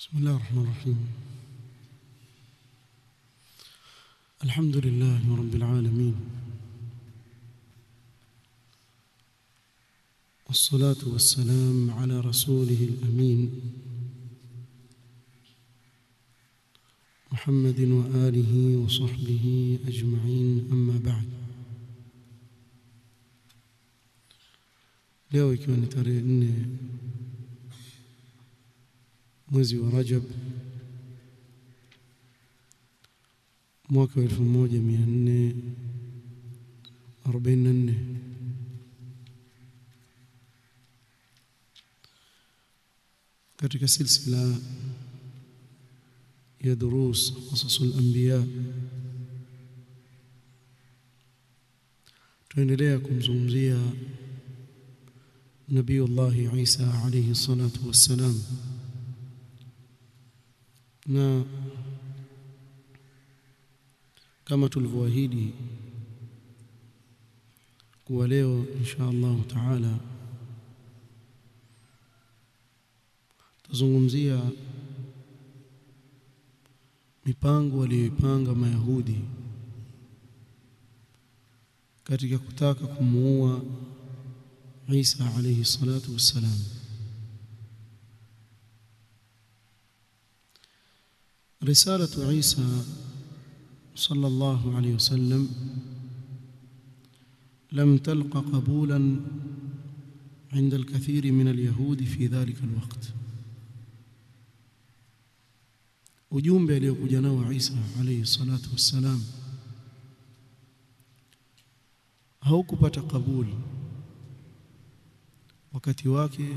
بسم الله الرحمن الرحيم الحمد لله رب العالمين والصلاة والسلام على رسوله الأمين محمد وآله وصحبه أجمعين أما بعد leo ikiwa ni tarehe nne mwezi wa Rajab mwaka wa 1444 katika silsila ya durus qasasul anbiya tuendelea kumzungumzia Nabiullah Isa alayhi salatu wassalam na kama tulivyoahidi kuwa leo insha Allah taala tuzungumzia mipango waliyoipanga Mayahudi katika kutaka kumuua Isa alayhi salatu wassalam رسالة عيسى صلى الله عليه وسلم لم تلق قبولا عند الكثير من اليهود في ذلك الوقت ujumbe aliyokuja nao Isa alayhi salatu wassalam haukupata kabuli wakati wake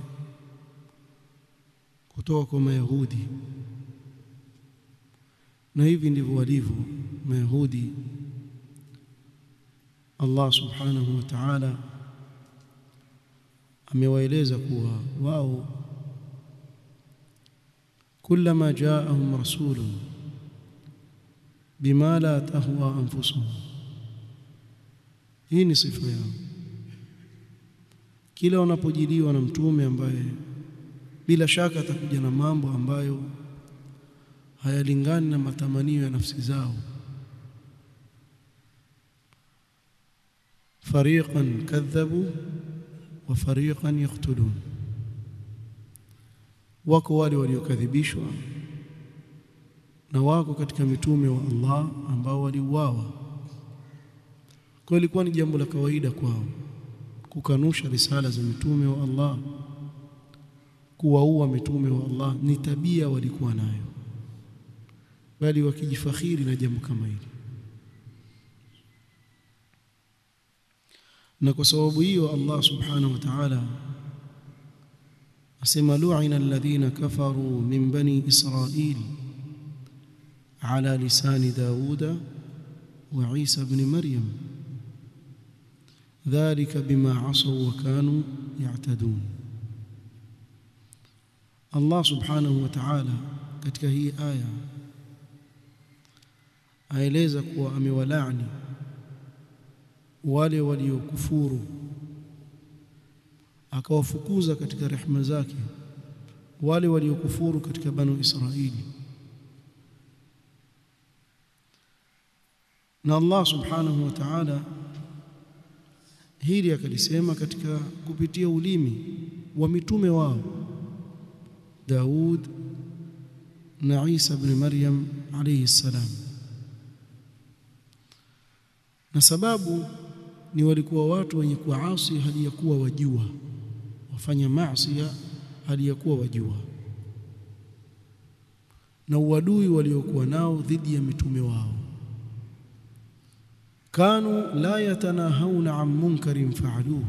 kutoka kwa Mayahudi na hivi ndivyo walivyo Mayahudi Allah subhanahu wa ta'ala amewaeleza kuwa wao kullama jaahum rasulun bima la tahwa anfusuhum hii ni sifa yao kila wanapojiliwa na mtume ambaye bila shaka atakuja na mambo ambayo hayalingani na matamanio ya nafsi zao fariqan kadhabu wa fariqan yaqtulun wako wale waliokadhibishwa na wako katika mitume wa Allah ambao waliuawa kwa ilikuwa ni jambo la kawaida kwao kukanusha risala za mitume wa Allah kuwaua mitume wa Allah ni tabia walikuwa nayo bali wakijifakhiri na jambo kama hili na kwa sababu hiyo Allah subhanahu wa ta'ala asema lu'ina alladhina kafaru min bani israil ala lisani dauda wa Isa ibn Maryam dhalika bima asaw wa kanu ya'tadun Allah subhanahu wa ta'ala katika hii aya aeleza kuwa amewalaani wale waliokufuru akawafukuza katika rehema zake wale waliokufuru katika banu Israili na Allah subhanahu wa ta'ala hili akalisema katika kupitia ulimi wa mitume wao Daud na Isa ibn Maryam alayhi salam na sababu ni walikuwa watu wenye kuasi hali ya kuwa wajua wafanya maasi hali ya kuwa wajua na uadui waliokuwa nao dhidi ya mitume wao kanu la yatanahawna an munkarin fa'aluhu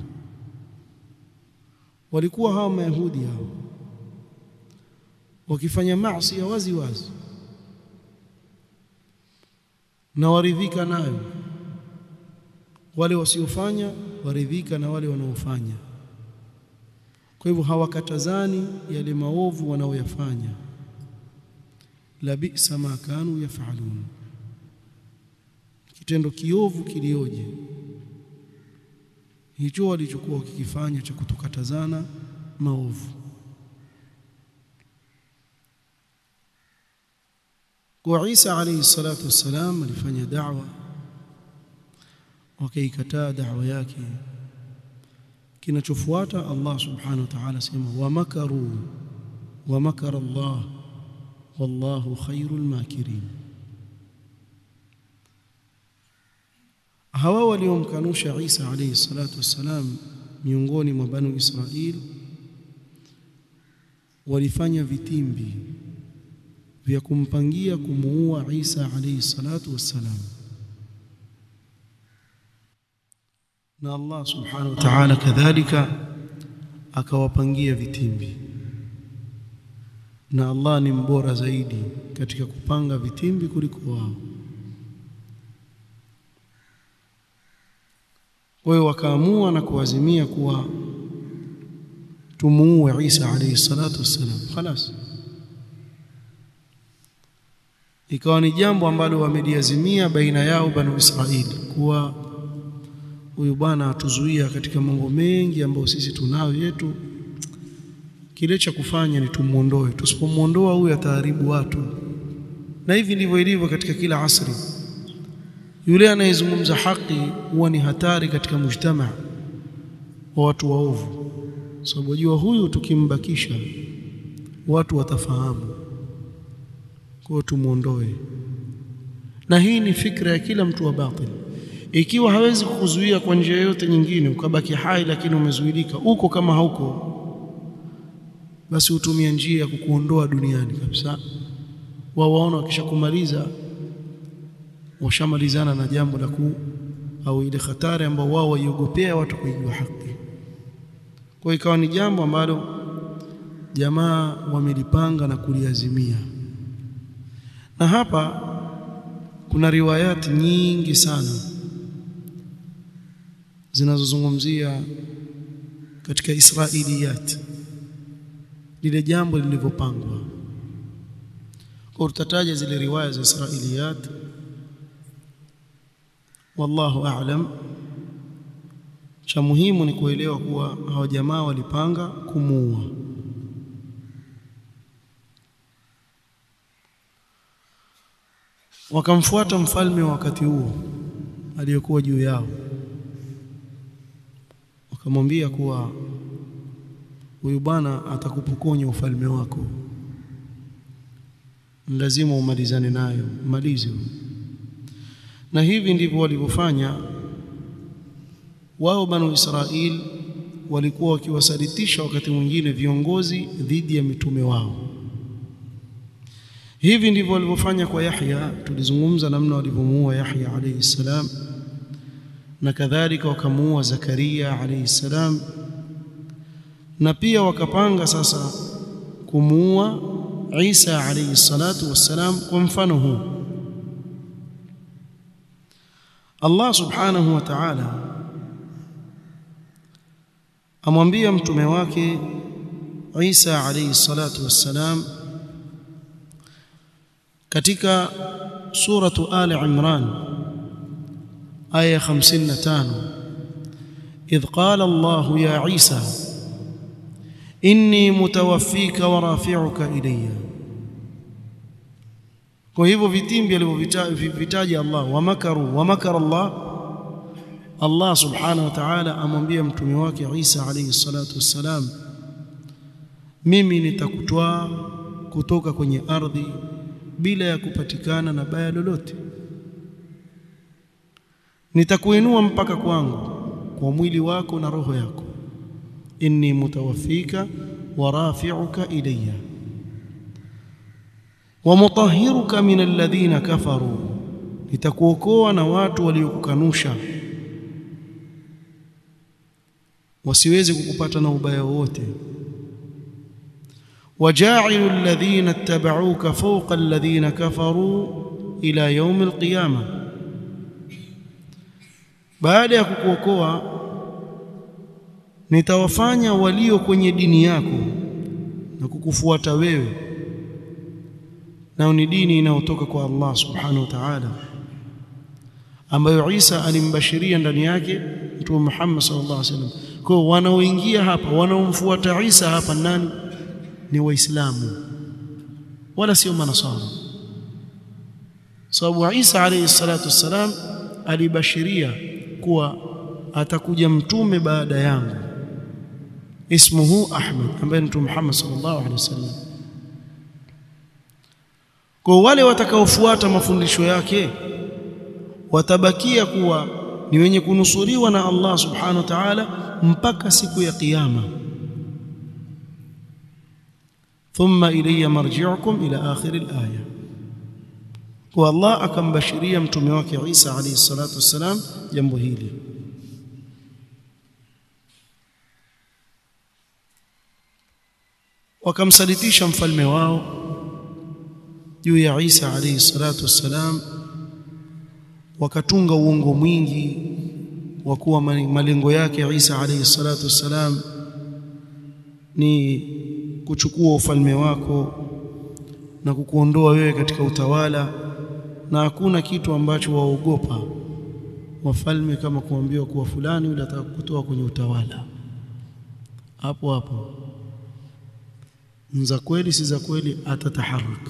walikuwa hawa mayahudi hao wakifanya maasi wazi wazi na waridhika nayo wale wasiofanya waridhika na wale wanaofanya kwa hivyo hawakatazani yale maovu wanaoyafanya la bi'sa ma kanu yafalun kitendo kiovu kilioje hicho walichokuwa wakikifanya cha kutukatazana maovu kwa Isa alayhi salatu wassalam alifanya da'wa wakaikataa da'wa yake kinachofuata Allah subhanahu wa ta'ala sema wa makaru wa makara Allah wallahu khairul makirin hawa waliomkanusha Isa alayhi salatu wassalam miongoni mwa banu Israil walifanya vitimbi vya kumpangia kumuua Isa alayhi salatu wassalam na Allah subhanahu wa ta'ala kadhalika akawapangia vitimbi na Allah ni mbora zaidi katika kupanga vitimbi kuliko wao kwa hiyo wakaamua na kuazimia kuwa tumuue Isa alayhi salatu wassalam خلاص ikawa ni jambo ambalo wameliazimia baina yao banu Israili kuwa huyu bwana atuzuia katika mambo mengi ambayo sisi tunayo yetu kile cha kufanya ni tumuondoe tusipomuondoa huyu ataharibu watu na hivi ndivyo ilivyo katika kila asri yule anayezungumza haki huwa ni hatari katika mujtama wa watu waovu sababu so, jua huyu tukimbakisha watu watafahamu kwa tumuondoe na hii ni fikra ya kila mtu wa batil ikiwa hawezi kukuzuia kwa njia yote nyingine ukabaki hai lakini umezuilika uko kama hauko basi utumia njia ya kukuondoa duniani kabisa wao waona wakishakumaliza washamalizana na jambo la ku au ile hatari ambao wao waiogopea watu kuijua haki kwa ikawa ni jambo ambalo jamaa wamelipanga na kuliazimia na hapa kuna riwayati nyingi sana zinazozungumzia katika Israiliyat lile jambo lilivyopangwa kwa tutataja zile riwaya za Israiliyat wallahu a'lam cha muhimu ni kuelewa kuwa hawa jamaa walipanga kumuua wakamfuata mfalme wa wakati huo aliyokuwa juu yao wakamwambia kuwa huyu bwana atakupokonya ufalme wako lazima umalizane nayo malize na hivi ndivyo walivyofanya wao banu Israil walikuwa wakiwasalitisha wakati mwingine viongozi dhidi ya mitume wao hivi ndivyo walivyofanya kwa Yahya tulizungumza namna walivyomuua Yahya alayhi salam na kadhalika wakamuua Zakaria alayhi salam na pia wakapanga sasa kumuua Isa alayhi salatu wassalam kwa mfano huu Allah subhanahu wa ta'ala amwambia mtume wake Isa alayhi salatu wassalam katika suratu Ali Imran aya 55 idh qala Allah ya Isa inni mutawaffika wa rafi'uka ilayya kwa hivyo vitimbi alivyovitaja Allah wa makaru wa makara Allah Allah subhanahu wa ta'ala amwambia mtume wake Isa alayhi salatu wassalam mimi nitakutwaa kutoka kwenye ardhi bila ya kupatikana na baya lolote nitakuinua mpaka kwangu kwa mwili wako na roho yako inni mutawaffika wa rafi'uka ilayya wa mutahhiruka min alladhina kafaru nitakuokoa na watu waliokukanusha wasiweze kukupata na ubaya wote وجاعل الذين اتبعوك فوق الذين كفروا إلى يوم القيامة baada ya kukuokoa nitawafanya walio kwenye dini yako na kukufuata wewe nao ni dini inayotoka kwa Allah subhanahu wa ta'ala ambayo Isa alimbashiria ndani yake Mtume Muhammad sallallahu alaihi wasallam kwa wanaoingia hapa wanaomfuata Isa hapa nani ni waislamu wala sio manasara sababu Isa alayhi salatu wassalam alibashiria kuwa atakuja mtume baada yangu ismuhu Ahmad ambaye ni Mtume Muhammad sallallahu alaihi wasallam kwa wale watakaofuata mafundisho yake watabakia kuwa ni wenye kunusuriwa na Allah subhanahu wa ta'ala mpaka siku ya kiyama thumma ilayya marji'ukum ila akhir al-aya kwa Allah akambashiria mtume wake Isa alayhi salatu wassalam jambo hili wakamsalitisha mfalme wao juu ya Isa alayhi salatu wassalam wakatunga uongo mwingi wa kuwa malengo yake Isa alayhi salatu wassalam ni kuchukua ufalme wako na kukuondoa wewe katika utawala na hakuna kitu ambacho waogopa wafalme kama kuambiwa kuwa fulani yule atakutoa kwenye utawala hapo hapo za kweli si za kweli atataharaka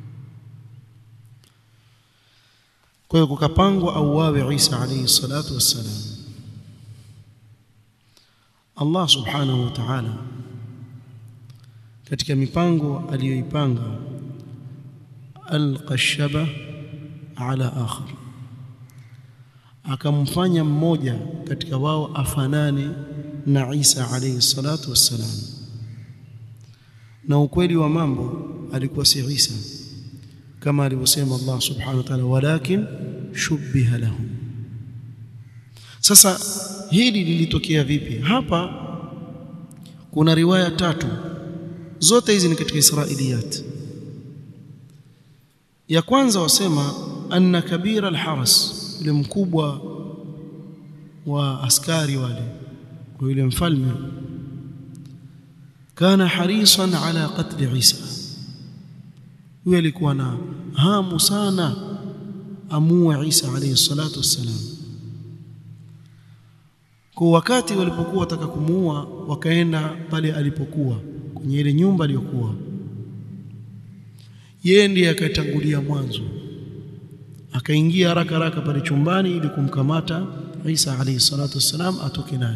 kwa hiyo kukapangwa auawe Isa alayhi salatu wassalam Allah subhanahu wa ta'ala katika mipango aliyoipanga alqashaba ala akhar akamfanya mmoja katika wao afanane na Isa alayhi salatu wassalam na ukweli wa mambo alikuwa si Isa kama alivyosema Allah subhanahu wa ta'ala walakin shubbiha lahum sasa hili lilitokea vipi hapa kuna riwaya tatu zote hizi ni katika israiliyat ya kwanza wasema anna kabira alharas yule mkubwa wa askari wale kwa yule mfalme kana harisan ala qatl Isa huyo alikuwa na hamu sana amue Isa alayhi salatu wassalam kwa wakati walipokuwa wataka kumuua wakaenda pale alipokuwa kwenye ile nyumba aliyokuwa yeye ndiye akatangulia mwanzo akaingia haraka haraka pale chumbani ili kumkamata Isa alayhi salatu wassalam atoke naye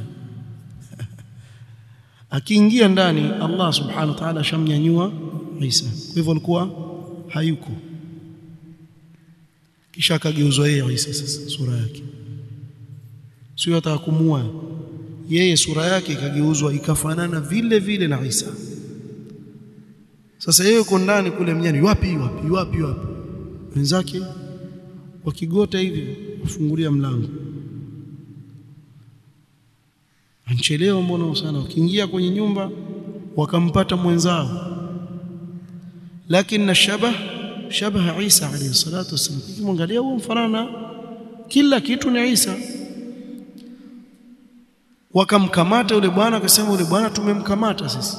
akiingia ndani Allah subhanahu wa ta'ala shamnyanyua Isa kwa hivyo alikuwa hayuko kisha akageuzwa yeye Isa sasa sura yake sio ataka kumua yeye sura yake ikageuzwa ikafanana vile vile na Isa sasa yeye yuko ndani kule mnyani wapi wapi wapi wapi wenzake wakigota hivi kufungulia mlango anchelewa mbona sana wakiingia kwenye nyumba wakampata mwenzao lakini shabah shabaha Isa alayhi salatu wasallam kimwangalia huo mfanana kila kitu ni Isa wakamkamata yule bwana akasema yule bwana tumemkamata sisi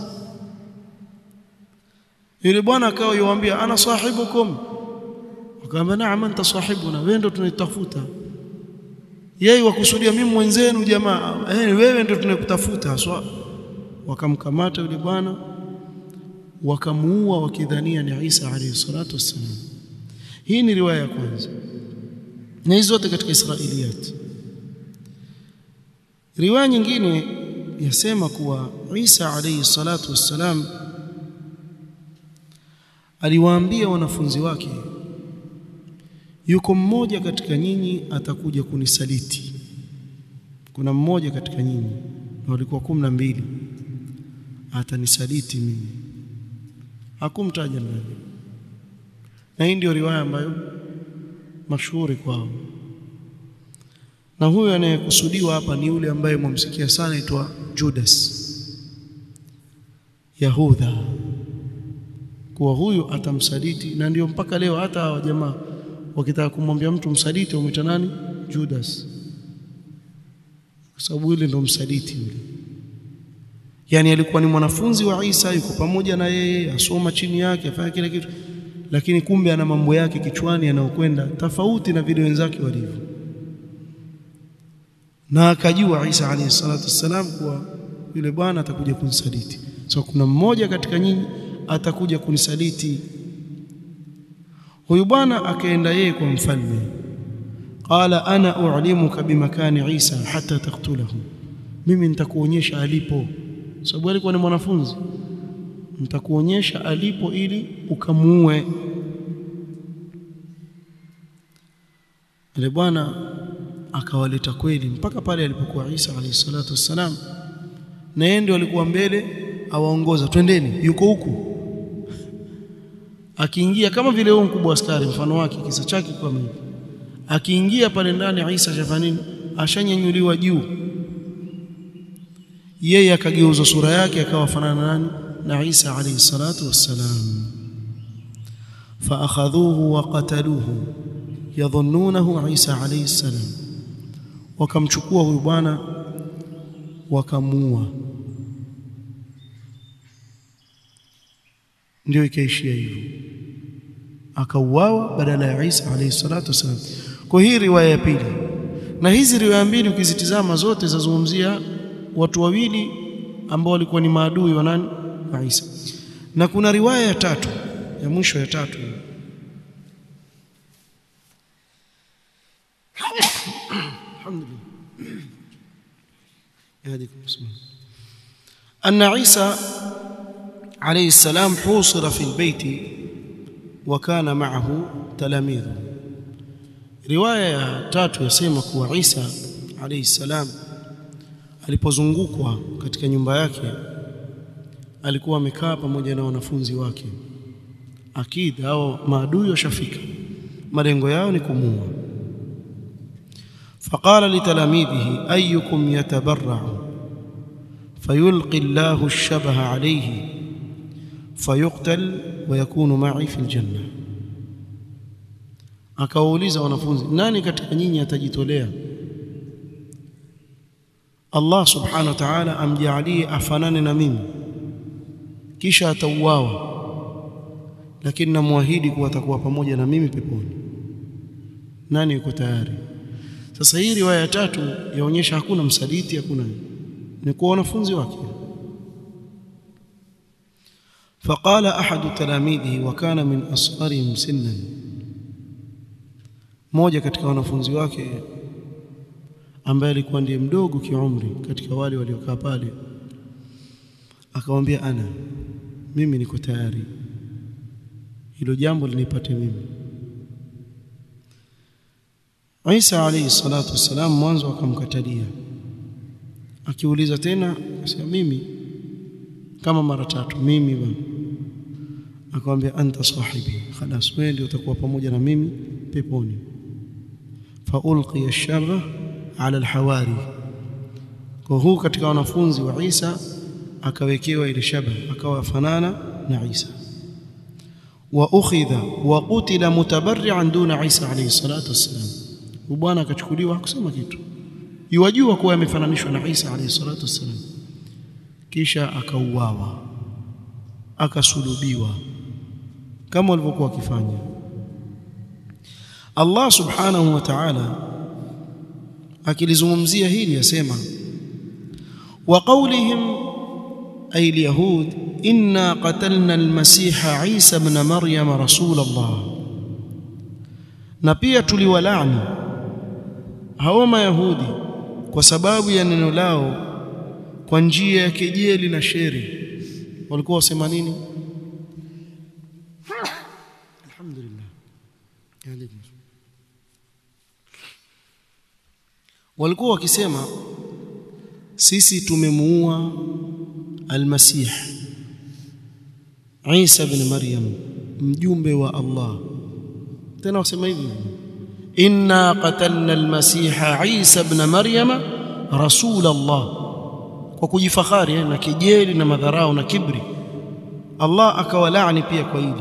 yule bwana akawa yuambia ana sahibukum akamwambia naam anta sahibuna wewe ndo tunatafuta yeye wakusudia mimi mwenzenu jamaa eh wewe ndo tunakutafuta haswa wakamkamata yule bwana wakamuua wakidhania ni Isa alayhi salatu wassalam hii ni riwaya ya kwanza na hizo zote katika Israiliyat riwaya nyingine yasema kuwa Isa alayhi salatu wassalam aliwaambia wanafunzi wake yuko mmoja katika nyinyi atakuja kunisaliti kuna mmoja katika nyinyi na walikuwa kumi na mbili atanisaliti mimi hakumtaja nani na hii ndio riwaya ambayo mashuhuri kwao na huyo anayekusudiwa hapa ni yule ambaye mwamsikia sana aitwa Judas Yahudha kuwa huyu atamsaliti na ndio mpaka leo hata hawa jamaa wakitaka kumwambia mtu msaliti wamwita nani Judas kwa sababu yule ndo msaliti yule yani alikuwa ni mwanafunzi wa Isa yuko pamoja na yeye asoma chini yake afanya kila kitu lakini kumbe ana mambo yake kichwani yanayokwenda tofauti na vile wenzake walivyo na akajua Isa alayhi salatu wassalam kuwa yule bwana atakuja kunisaliti so kuna mmoja katika nyinyi atakuja kunisaliti huyu bwana akaenda yeye kwa mfalme qala ana u'limuka bimakani Isa hata taqtulahu mimi nitakuonyesha alipo sababu alikuwa ni mwanafunzi nitakuonyesha alipo ili ukamuue ile bwana akawaleta kweli mpaka pale alipokuwa Isa alayhi salatu wassalam na yeye ndio alikuwa mbele awaongoza twendeni yuko huku akiingia kama vile huyo mkubwa askari mfano wake kisa chake kama hivi akiingia pale ndani Isa shafanini ashanyanyuliwa juu yeye akageuza sura yake akawa fanana nani na Isa alayhi salatu wassalam faakhadhuhu wa qataluhu yadhunnunahu Isa alayhi salam wakamchukua huyu bwana wakamuua ndio ikaishia hivyo akauawa badala ya Isa alayhi salatu wasalam kwa hii riwaya ya pili na hizi riwaya mbili ukizitizama zote zazungumzia watu wawili ambao walikuwa ni maadui wa nani wa Isa na kuna riwaya ya tatu ya mwisho ya tatu alhamdulillah يهديكم بسم الله أن عيسى عليه السلام حوصر في البيت وكان معه تلاميذ روايه tatu yasema kuwa Isa alayhi salam alipozungukwa katika nyumba yake alikuwa amekaa pamoja na wanafunzi wake akid au maadui washafika malengo yao ni kumua فقال لتلاميذه أيكم يتبرع فيلقي الله الشبه عليه فيقتل ويكون معي في الجنة akawauliza wanafunzi nani katika nyinyi atajitolea Allah subhanahu wa ta'ala amjalie afanane na mimi kisha atauawa lakini namwahidi kuwa atakuwa pamoja na mimi peponi nani yuko tayari sasa hii riwaya ya tatu yaonyesha hakuna msaliti hakuna ni kwa wanafunzi wake فقال احد تلاميذه وكان من اصغرهم سنا mmoja katika wanafunzi wake ambaye alikuwa ndiye mdogo kiumri katika wale waliokaa pale akamwambia ana mimi niko tayari hilo jambo linipate mimi Isa alayhi salatu wassalam mwanzo akamkatalia akiuliza tena akasema mimi kama mara tatu mimi bwana akamwambia anta sahibi khalas wewe ndio utakuwa pamoja na mimi peponi fa ulqiya ash-sharra ala al-hawari kwa huu katika wanafunzi wa Isa akawekewa ile shaba akawa fanana na Isa wa ukhidha wa qutila mutabarri'an duna Isa alayhi salatu wassalam bwana akachukuliwa hakusema kitu yuwajua kuwa amefananishwa na Isa alayhi salatu wassalam kisha akauawa akasulubiwa kama walivyokuwa wakifanya Allah subhanahu wa ta'ala akilizungumzia hili yasema wa qawlihim ay alyahud inna qatalna almasiha Isa ibn Maryam rasul Allah na pia tuliwalaani hao mayahudi kwa sababu ya neno lao kwa njia ya kejeli na sheri walikuwa wasema nini alhamdulillah walikuwa wakisema sisi tumemuua almasih Isa ibn Maryam mjumbe wa Allah tena wasema hivi inna qatalna almasiha Isa ibn Maryam rasul Allah kwa kujifakhari na kejeli na madharau na kibri Allah akawalaani pia kwa hili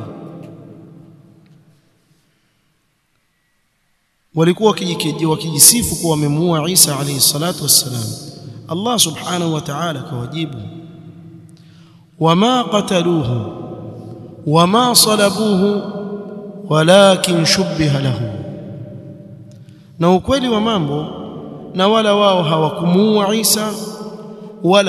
walikuwa wakijisifu kuwa wamemuua Isa alayhi salatu wassalam Allah subhanahu wa ta'ala kawajibu wama qataluhu wama salabuhu walakin shubbiha lahu na ukweli wa mambo na wala wao hawakumuua Isa wala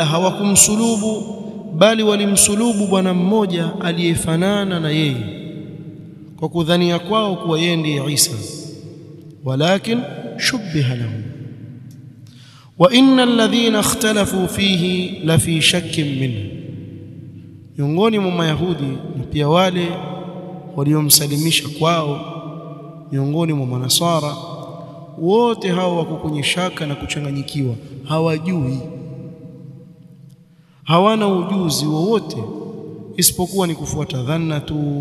hawakumsulubu bali walimsulubu bwana mmoja aliyefanana na yeye kwa kudhania kwao kuwa yeye ndiye Isa walakin shubbiha lahu wa innal ladhina ikhtalafu fihi la fi shakkin minhu miongoni mwa mayahudi na pia wale waliomsalimisha kwao miongoni mwa manasara wote hao wako kwenye shaka na kuchanganyikiwa hawajui hawana ujuzi wowote isipokuwa ni kufuata dhanna tu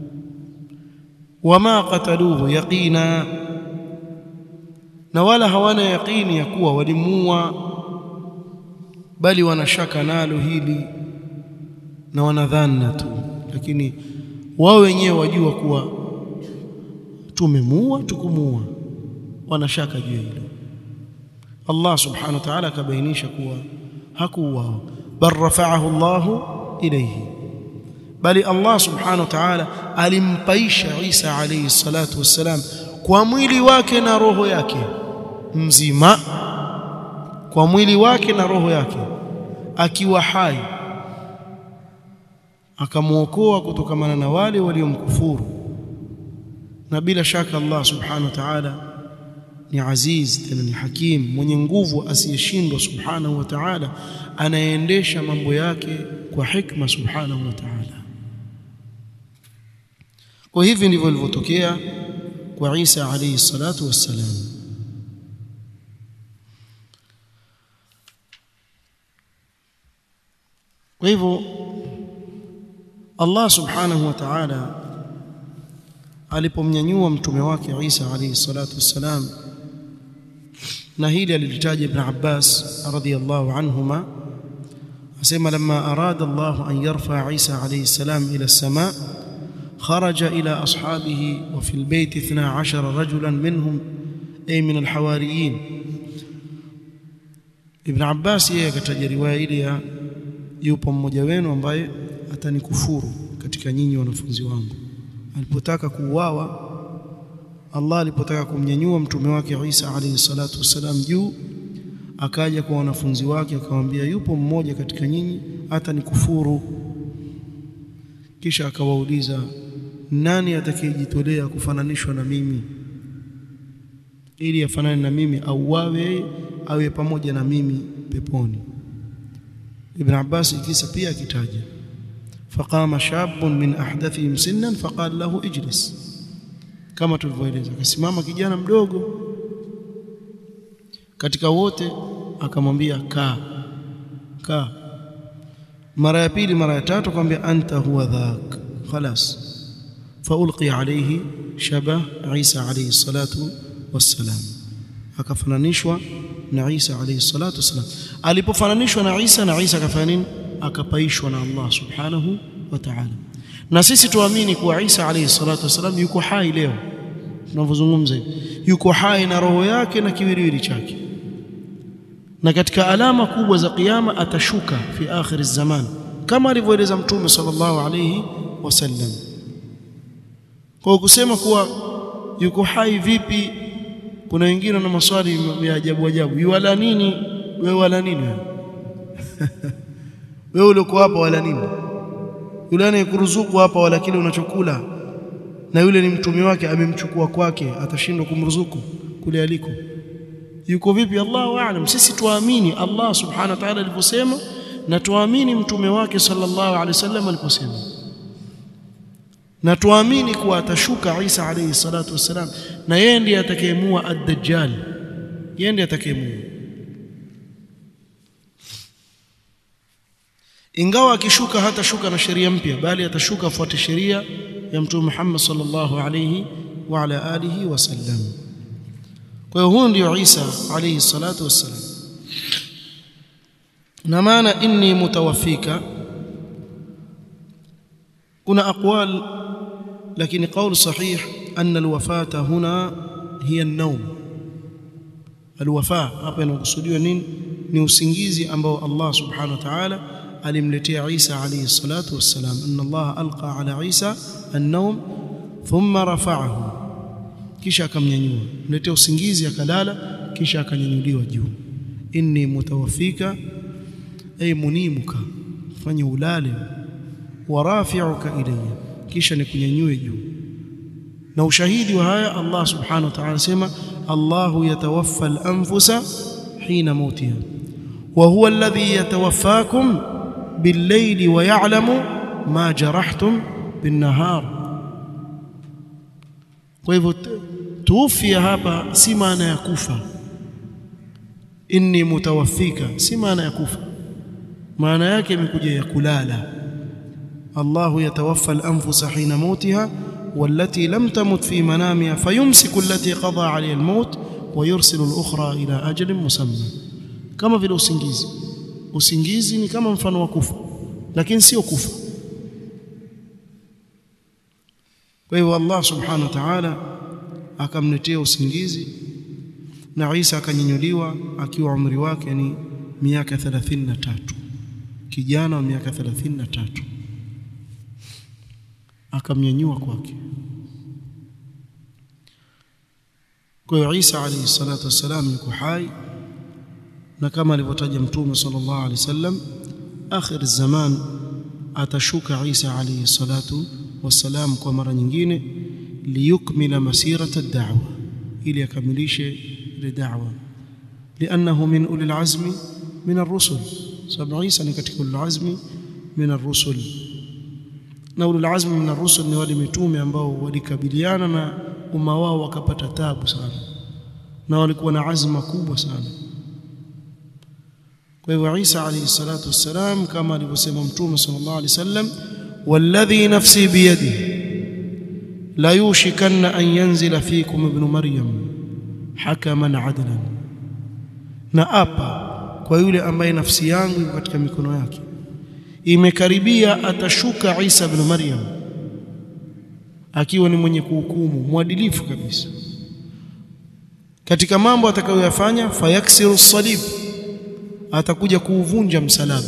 wama qataluhu yaqina na wala hawana yaqini ya kuwa walimuua bali wanashaka nalo hili na wanadhana tu lakini wao wenyewe wajua kuwa tumemuua tukumuua wanashaka juu hilo Allah subhanahu wa ta'ala akabainisha kuwa hakuuao bal rafa'ahu Allahu ilayhi bali Allah subhanahu wa ta'ala alimpaisha Isa alayhi salatu wassalam kwa mwili wake na roho yake mzima kwa mwili wake na roho yake akiwa hai akamwokoa kutokamana na wale waliomkufuru na bila shaka Allah subhanahu wa ta'ala ni aziz tena ni hakim mwenye nguvu asiyeshindwa subhanahu wa ta'ala anaendesha mambo yake kwa hikma subhanahu wa ta'ala kwa hivi ndivyo ilivyotokea kwa Isa alayhi salatu wassalam kwa hivyo Allah subhanahu wa ta'ala alipomnyanyua mtume wake Isa alayhi salatu wassalam na hili alilitaja Ibn Abbas radhiyallahu anhuma asema lamma arada Allah an yarfa Isa alayhi salam ila as-sama خرج إلى أصحابه وفي البيت اثنا عشر رجلا منهم أي من الحواريين ابن عباس yeye akataja riwaya ile ya yupo mmoja wenu ambaye atanikufuru katika nyinyi wanafunzi wangu alipotaka kuuawa Allah alipotaka kumnyanyua mtume wake Isa alayhi salatu wasalam juu akaja kwa wanafunzi wake akamwambia yupo mmoja katika nyinyi atanikufuru kisha akawauliza nani atakayejitolea kufananishwa na mimi ili afanane na mimi au wawe awe pamoja na mimi peponi Ibn Abbas kisa pia akitaja faqama shabun min ahdathihim sinnan faqala lahu ijlis kama tulivyoeleza akasimama kijana mdogo katika wote akamwambia kaa kaa mara ya pili mara ya tatu akamwambia anta huwa dhak خلاص فألقي عليه شبه عيسى عليه الصلاة والسلام akafananishwa na Isa alayhi salatu wasalam alipofananishwa na Isa na Isa akafanya nini akapaishwa na Allah subhanahu wa ta'ala na sisi tuamini kuwa Isa alayhi salatu wasalam yuko hai leo tunavyozungumza yuko hai na roho yake na kiwiliwili chake na katika alama kubwa za kiyama atashuka fi akhir zaman kama alivyoeleza mtume sallallahu alayhi wasallam kwa kusema kuwa yuko hai vipi kuna wengine na maswali ya ajabu ajabu yuwala nini wewe wala nini wewe wewe uliokuwa hapa wala nini yule anayekuruzuku hapa wala kile unachokula na yule ni mtume wake amemchukua kwake atashindwa kumruzuku kule aliko yuko vipi Allahu aalam sisi tuamini Allah subhanahu wa ta'ala aliposema na tuamini mtume wake sallallahu alaihi wasallam aliposema na tuamini kuwa atashuka Isa alayhi salatu wassalam na yeye ndiye atakayemua ad-dajjal yeye ndiye atakayemua ingawa akishuka hatashuka na sheria mpya bali atashuka afuate sheria ya mtume Muhammad sallallahu alayhi wa ala alihi wasallam kwa hiyo huyu ndio Isa alayhi salatu wassalam na maana inni mutawaffika kuna aqwal lakini qaul sahih anna alwafata huna hiya an-nawm alwafa hapa inakusudiwa nini ni usingizi ambao Allah subhanahu wa ta'ala alimletea Isa alayhi salatu wassalam anna Allah alqa ala Isa an-nawm thumma rafa'ahu kisha akamnyanyua mletea usingizi akalala kisha akanyanyuliwa juu inni mutawaffika ay munimuka fanya ulale wa rafi'uka ilayya kisha nikunyanyue juu na ushahidi wa haya Allah subhanahu wa ta'ala anasema Allahu yatawaffa al-anfusa hina mautiha wa huwa alladhi yatawaffakum bil-layli wa ya'lamu ma jarahtum bin-nahar kwa hivyo tuufia hapa si maana ya kufa inni mutawaffika si maana ya kufa maana yake imekuja ya kulala Allahu yatawaffa al-anfusa hina mautiha والتي لم تمت في منامها فيمسك التي قضى عليها الموت ويرسل الأخرى إلى أجل مسمى كما vile usingizi usingizi ni kama mfano wa kufa lakini sio kufa kwa hivyo Allah subhanahu wa ta'ala akamletea usingizi na Isa akanyanyuliwa akiwa umri wake ni miaka 33 kijana wa miaka 33 akamnyanyua kwake kwa hiyo Isa alayhi salatu wassalam yuko hai na kama alivyotaja mtume sallallahu alayhi wasallam akhir zaman atashuka Isa alayhi salatu wassalam kwa mara nyingine liyukmila masirata ad-da'wa ili akamilishe ile da'wa لانه من اولي العزم من الرسل سبع عيسى ni katika ulul azmi min ar-rusul na ulul azmi min ar-rusul ni wale mitume ambao walikabiliana na umma wao wakapata tabu sana na walikuwa na azma kubwa sana kwa hivyo Isa alayhi salatu wassalam kama alivyosema mtume sallallahu alayhi wasallam walladhi nafsi biyadihi la yushikanna an yanzila fikum ibn maryam hakaman adlan na apa kwa yule ambaye nafsi yangu iko katika mikono yake imekaribia atashuka Isa ibn Maryam akiwa ni mwenye kuhukumu mwadilifu kabisa katika mambo atakayoyafanya fayaksiru salib atakuja kuuvunja msalaba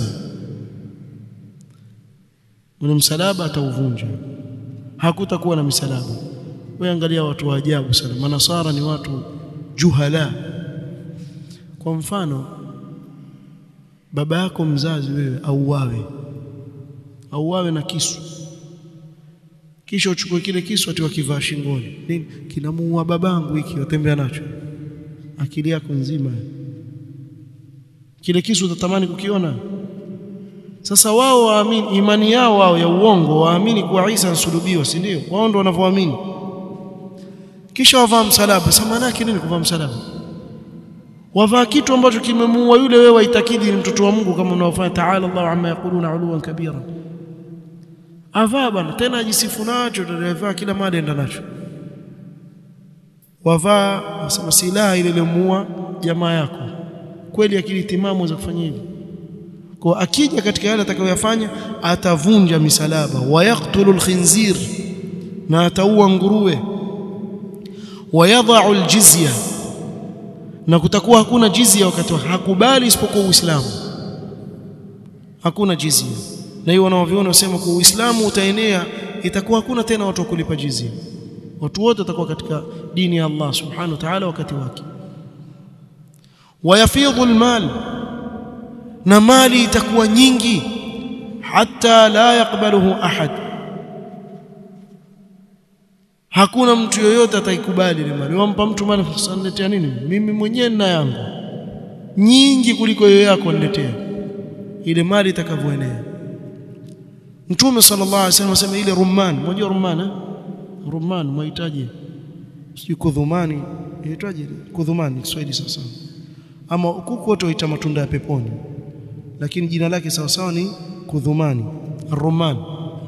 ule msalaba atauvunja hakutakuwa na misalaba wewe angalia watu wa ajabu sana manasara ni watu juhala kwa mfano baba yako mzazi wewe auawe auawe na kisu kisha uchukue kile kisu ati wakivaa shingoni nini kinamuua babangu hiki watembea nacho akili yako nzima kile kisu utatamani kukiona sasa wao waamini imani yao wao ya uongo waamini kuwa Isa ansulubiwa si ndio wao ndio wanavyoamini kisha wavaa msalaba sasa maana yake nini kuvaa msalaba wavaa kitu ambacho kimemuua yule wewe waitakidi ni mtoto wa Mungu kama unaofanya taala Allah amma yaquluna uluwan kabira avaa bana tena ajisifu nacho tutavaa kila mada enda nacho wavaa wasema silaha ile iliyomuua jamaa yako kweli akili timamu za kufanya hivi kwa akija katika yale atakayoyafanya atavunja misalaba wayaktulu alkhinzir na ataua nguruwe wayadha'u aljizya na kutakuwa hakuna jizya wakati hakubali isipokuwa Uislamu hakuna jizya na hiyo wanaoviona wasema kwa Uislamu utaenea itakuwa hakuna tena watu wa kulipa jizya watu wote watakuwa katika dini ya Allah subhanahu wa ta'ala wakati wake wayafidhu almal na mali itakuwa nyingi hata la yakbaluhu ahad hakuna mtu yoyote ataikubali ile mali wampa mtu mali saniletea nini mimi mwenyewe nina yangu nyingi kuliko hiyo yako niletea ile mali itakavyoenea Mtume sallallahu alaihi wasallam asema ile rumman unajua rumman eh rumman mahitaji sijui kudhumani inaitwaje kudhumani Kiswahili sasa ama kuku wote waita matunda ya peponi lakini jina lake sawa sawa ni kudhumani rumman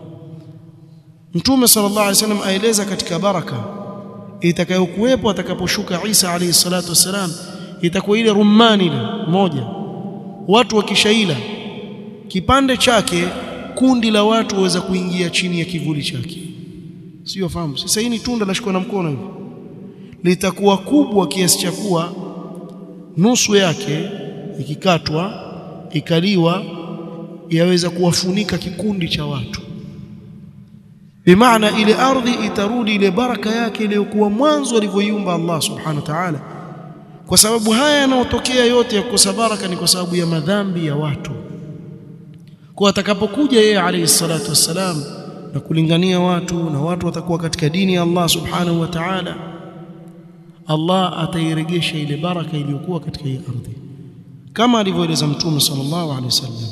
Mtume sallallahu alaihi wasallam aeleza katika baraka itakayokuwepo atakaposhuka Isa alayhi salatu wasalam itakuwa ile rumani ile moja watu wakishaila kipande chake kundi la watu waweza kuingia chini ya kivuli chake sio fahamu sasa hii ni tunda lashikwa na mkono hivi litakuwa kubwa kiasi cha kuwa nusu yake ikikatwa ikaliwa yaweza kuwafunika kikundi cha watu bimaana ile ardhi itarudi ile baraka yake iliyokuwa mwanzo alivyoiumba Allah subhanahu wa ta'ala kwa sababu haya yanayotokea yote ya kukosa baraka ni kwa sababu ya madhambi ya watu kwa atakapokuja yeye alayhi salatu wassalam na kulingania watu na watu watakuwa katika dini ya Allah subhanahu wa ta'ala Allah atairegesha ile baraka iliyokuwa katika hii ardhi kama alivyoeleza mtume sallallahu alaihi wasallam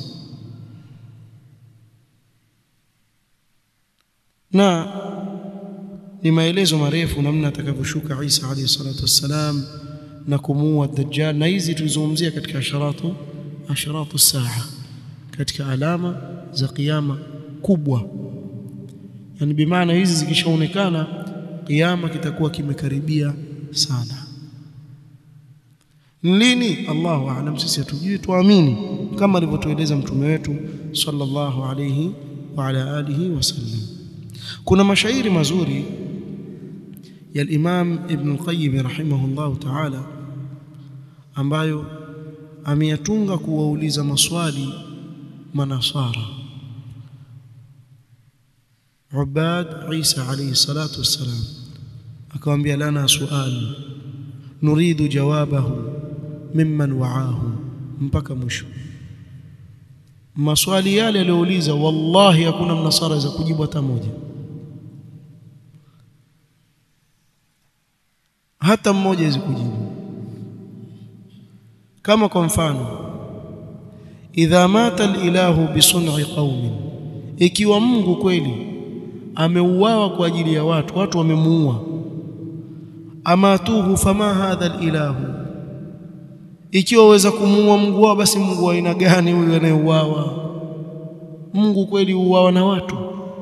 na ni maelezo marefu namna atakavyoshuka Isa alayhi salatu wassalam na kumuua Dajjal na hizi tulizungumzia katika asharatu asharatu saa katika alama za kiyama kubwa yani bimaana hizi zikishaonekana kiyama kitakuwa kimekaribia sana lini Allahu aalam sisi hatujui tuamini kama alivyotueleza mtume wetu sallallahu alayhi wa ala alihi wasallam kuna mashairi mazuri ya al-Imam Ibn al-Qayyim rahimahullah ta'ala ambayo ameyatunga kuwauliza maswali manasara Ubad Isa alayhi salatu wassalam akamwambia lana sual nuridu jawabahu mimman wa'ahu mpaka mwisho maswali yale aliyouliza wallahi hakuna mnasara za kujibu hata moja hata mmoja hawezi kujibu kama kwa mfano idha mata alilahu bisun'i qaumin ikiwa Mungu kweli ameuawa kwa ajili ya watu watu wamemuua amatuhu fama hadha alilahu ikiwa waweza kumuua Mungu wao basi Mungu wa aina gani huyu anayeuawa Mungu kweli uawa na watu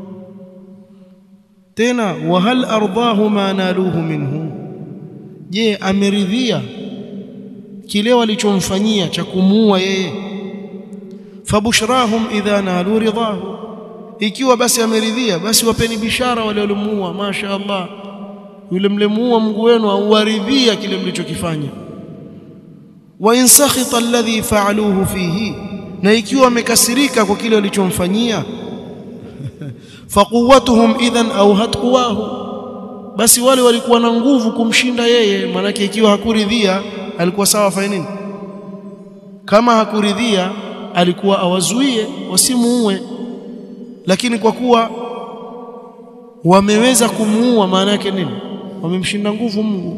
tena wa hal ardahu ma naluhu minhu je ameridhia kile walichomfanyia cha kumuua yeye fabushrahum idha nalu ridahu ikiwa basi ameridhia basi wapeni bishara wale waliomuua masha Allah yule mlemuua Mungu wenu auwaridhia kile mlichokifanya wa in sakhita alladhi fa'aluhu fihi na ikiwa wamekasirika kwa kile walichomfanyia faquwwatuhum idhan awhat quwahu basi wale walikuwa na nguvu kumshinda yeye manake ikiwa hakuridhia alikuwa sawa fanya nini kama hakuridhia alikuwa awazuie wasimuue lakini kwa kuwa wameweza kumuua maana yake nini wamemshinda nguvu Mungu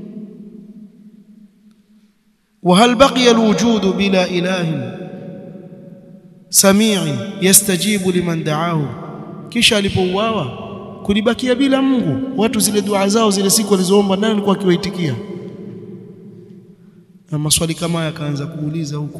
وهل بقي الوجود بلا إله سميع يستجيب لمن دعاه kisha alipouawa kulibakia bila Mungu watu zile dua zao zile siku walizoomba nani alikuwa akiwaitikia na maswali kama haya akaanza kuuliza huku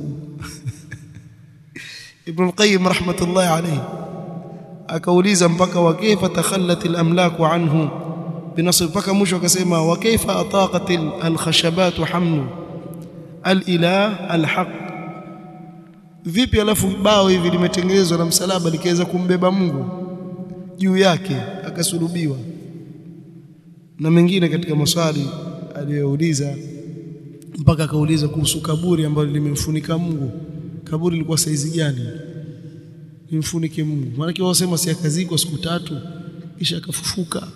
Ibn al-Qayyim rahmatullahi alayhi akauliza mpaka wa kaifa takhallat al-amlaku anhu binasb mpaka mwisho akasema wa kaifa ataqat al-khashabat hamlu al-ilah al-haq vipi alafu bao hivi limetengenezwa na msalaba likaweza kumbeba Mungu juu yake akasulubiwa na mengine katika maswali aliyouliza mpaka akauliza kuhusu kaburi ambalo limemfunika Mungu kaburi lilikuwa saizi gani limfunike Mungu maana kwa wasema si akazikwa siku tatu kisha akafufuka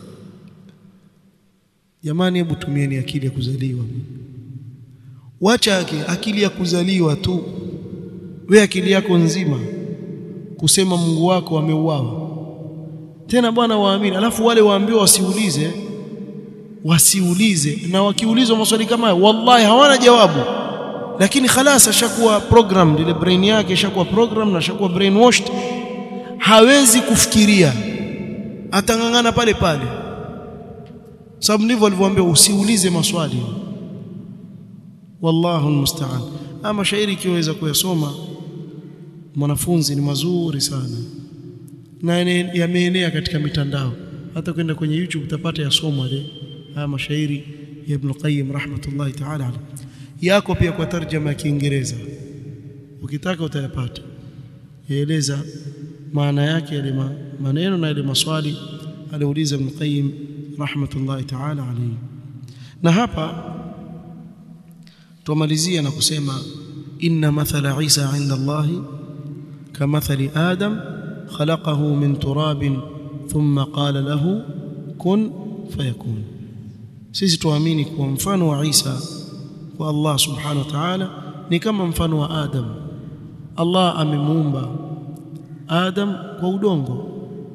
jamani hebu tumieni akili ya kuzaliwa wacha yake akili ya kuzaliwa tu we akili yako nzima kusema Mungu wako ameuawa tena bwana waamini alafu wale waambiwa wasiulize wasiulize na wakiulizwa maswali kama haya wallahi hawana jawabu lakini khalas ashakuwa program ile brain yake ishakuwa program na ashakuwa brainwashed hawezi kufikiria atangangana pale pale sababu ndivyo alivyoambia usiulize maswali wallahu almusta'an ama shairi ikiweza kuyasoma mwanafunzi ni mazuri sana na yameenea katika mitandao hata kwenda kwenye YouTube utapata yasomwa ile haya mashairi ya Ibn Qayyim rahmatullahi ta'ala alayhi yako pia kwa tarjama ya Kiingereza ukitaka utayapata yaeleza maana yake yale maneno na yale maswali aliuliza Ibn Qayyim rahmatullahi ta'ala alayhi na hapa tumalizia na kusema inna mathala Isa inda Allahi kamathali Adam khalaqahu min turabin thumma qala lahu kun fayakun sisi tuamini kuwa mfano wa Isa kwa Allah subhanahu wa ta'ala ni kama mfano wa Adam Allah amemuumba Adam kwa udongo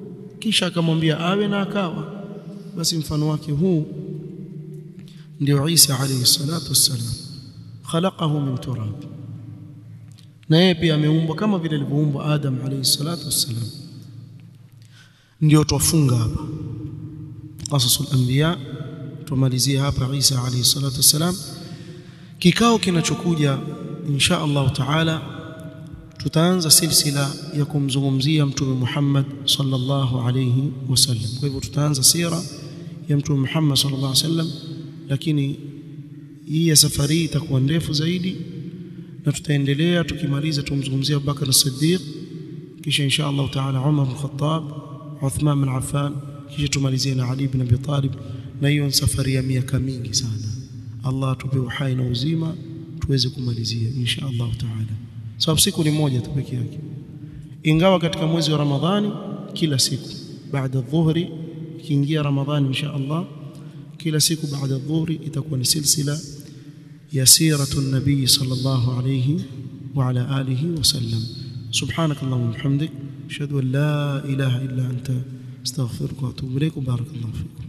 kisha akamwambia awe na akawa basi mfano wake huu ndio Isa alayhi salatu wassalam khalaqahu min turab na yeye pia ameumbwa kama vile alivyoumbwa Adam alayhi salatu wassalam ndio twafunga hapa qasasul anbiya tumalizia hapa Isa alayhi salatu wassalam kikao kinachokuja insha Allah taala tutaanza silsila ya kumzungumzia mtume Muhammad sallallahu alayhi wasallam kwa hivyo tutaanza sira ya mtume Muhammad sallallahu alayhi wasallam lakini hii ya safari itakuwa ndefu zaidi na tutaendelea tukimaliza tumzungumzia Abubakar as-Siddiq kisha insha Allah taala Umar al-Khattab Uthman bin Affan kisha tumalizie na Ali bin Abi Talib na hiyo safari ya miaka mingi sana Allah atupe uhai na uzima tuweze kumalizia insha Allah taala sababu siku ni moja tu pekee yake ingawa katika mwezi wa Ramadhani kila siku baada dhuhri ikiingia Ramadhani insha Allah kila siku baada dhuhri itakuwa ni silsila ya siratu nabii sallallahu alayhi wa ala alihi wasallam subhanakallahumma wa bihamdik ashhadu an la ilaha illa anta astaghfiruka wa atubu ilayk barakallahu fiik